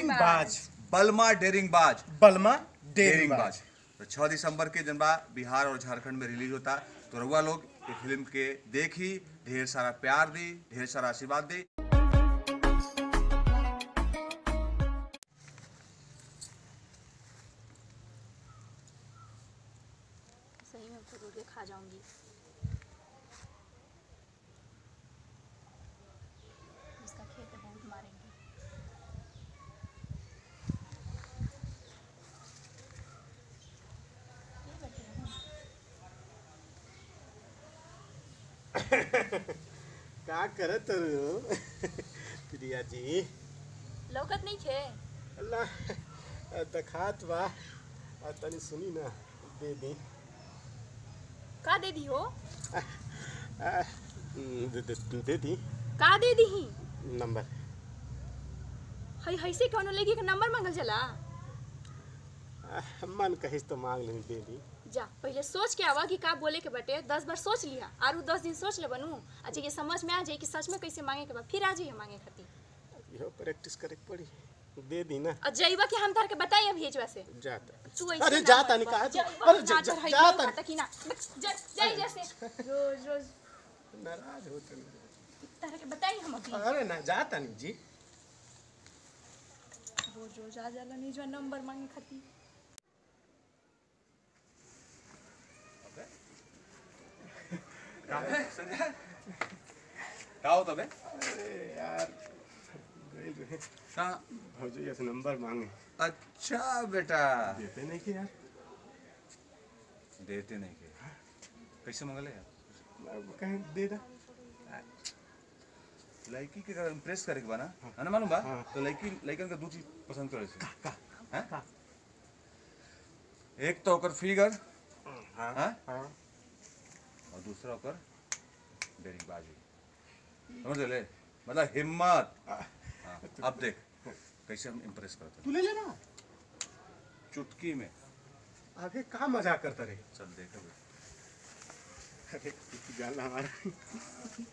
Daring बाज बलमा daring बाज बलमा डेरिंग डेरिंग बाज बाज तो छह दिसंबर के जनबा बिहार और झारखंड में रिलीज होता तो रउआ लोग ये फिल्म के देखी ढेर सारा प्यार दी ढेर सारा आशीर्वाद दी सही में जरूर के खा जाऊंगी इसका खेत बहुत मारेंगे ये बैठे हैं। का करत रहो प्रिया जी लौकत नहीं खे अल्लाह दखात बा आ तनी सुनी ना दे दी का दे दी हो आ, दे, दे, दे दी का दे दी ही नंबर हई हईसे कौनो लड़की का नंबर मांगल चला आ, मन कहिस तो मांग लेनी दे दी जा पहले सोच के आवा कि का बोले के बटे दस बार सोच लिया आरू दस दिन सोच ले बनू अच्छा ये समझ में आ जाए कि सच में कैसे मांगे के बाद फिर आ जाइए मांगे खातिर इहो प्रैक्टिस करे के पड़ी दे दी ना और जइबा के हम तार के बताई अब भेजवा से जाता तू ऐसे अरे ना जाता मत नहीं कहा कर। तू? जइबा अरे ना जा- तो जा- हई जाता नहीं खाता कि ना जा- जाई जैसे रोज रोज नाराज होते नहीं। तारा के बताई हम अभी अरे ना जाता नहीं जी रोज रोज आ जाला नहीं जो नंबर मांगे खातिर का हो तबे अरे यार गइल रहे का भौजी से नंबर मांगे अच्छा बेटा देते नहीं कि यार देते नहीं के कैसे मंगले यार मैं कहीं दे दा लड़की के अगर इम्प्रेस करे के बा ना है ना मालूम बा हाँ। तो लड़की लड़कन के दो चीज पसंद करे से का हैं? का एक तो ओकर फिगर हाँ हाँ? हाँ और दूसरा ओकर डेरिंग बाजी समझ ले मतलब हिम्मत आ, हाँ, अब देख कैसे हम इम्प्रेस करते तू ले लेना हैं चुटकी में आगे का मजाक करता रहे चल देख अभी। अरे कुछ गाना हमारा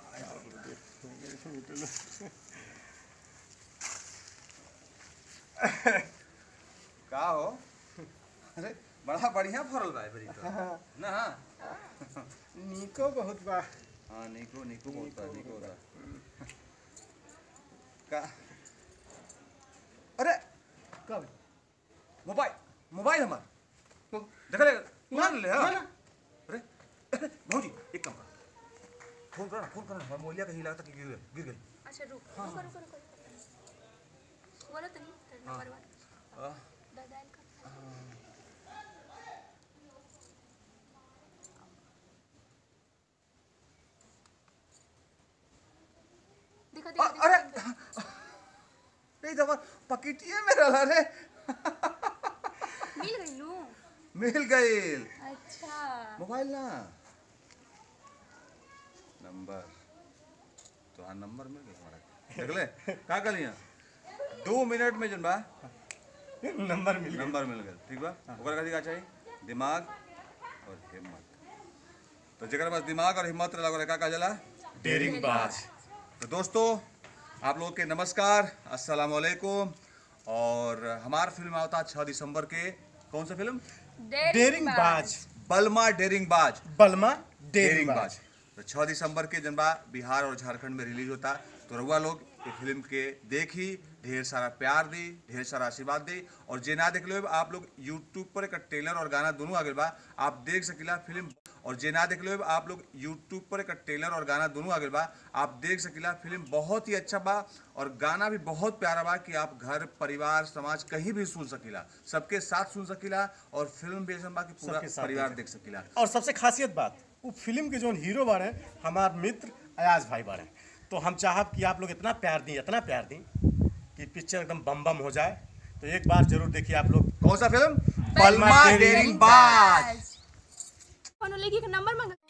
का हो अरे बड़ा बढ़िया फरल बा एबरी तो ना निको बहुत बा हाँ निको निको बहुत बा निको बा का अरे कब मोबाइल मोबाइल हमार देख ले मान ले हाँ ना, ना। अरे अरे, भौजी एक काम कर फोन कर फोन कर हमारा मोलिया कहीं लगता कि गिर गई गिर गई अच्छा रुक रुको रुको रुको बोलो तो नहीं तेरा नंबर वन आ, दादा का देखो आ, देखो अरे देखो, नहीं दबा पकिटिए में रहा रे मिल गई नू मिल गई अच्छा मोबाइल ना नंबर तो हाँ नंबर मिल गया हमारा देख ले का कर लिया दो मिनट में जन बा नंबर मिल गया नंबर मिल गया ठीक बा ओकरा खातिर का चाहिए दिमाग और हिम्मत तो जगह पास दिमाग और हिम्मत रहा ओकरा का कहा जाला डेरिंग बाज तो दोस्तों आप लोग के नमस्कार अस्सलाम वालेकुम और हमार फिल्म आवता छः दिसंबर के कौन सा फिल्म डेरिंग बाज बलमा डेरिंग बाज बलमा डेरिंग डेरिंग बाज बाज तो छः दिसंबर के जनबा बिहार और झारखंड में रिलीज होता तो रउआ लोग ये फिल्म के देखी ढेर सारा प्यार दी ढेर सारा आशीर्वाद दी और जे ना देख लो आप लोग यूट्यूब पर एक ट्रेलर और गाना दोनों आ गए बा आप देख सकिला फिल्म और जे ना देख लो आप लोग यूट्यूब पर एक ट्रेलर और गाना दोनों आ गए बा आप देख सकिला फिल्म बहुत ही अच्छा बा और गाना भी बहुत प्यारा बा कि आप घर परिवार समाज कहीं भी सुन सकिला सबके साथ सुन सकिला और फिल्म भी ऐसा बा कि पूरा सबके साथ परिवार देख देख सकिला और सबसे खासियत बात वो फिल्म के जो हीरो बारे हमार मित्र अयाज भाई बारे तो हम चाहब कि आप लोग इतना प्यार दी इतना प्यार दी कि पिक्चर एकदम बम बम हो जाए तो एक बार जरूर देखिए आप लोग कौन सा फिल्म बलमा डेरिंग बाज कौन लड़की का नंबर मांगा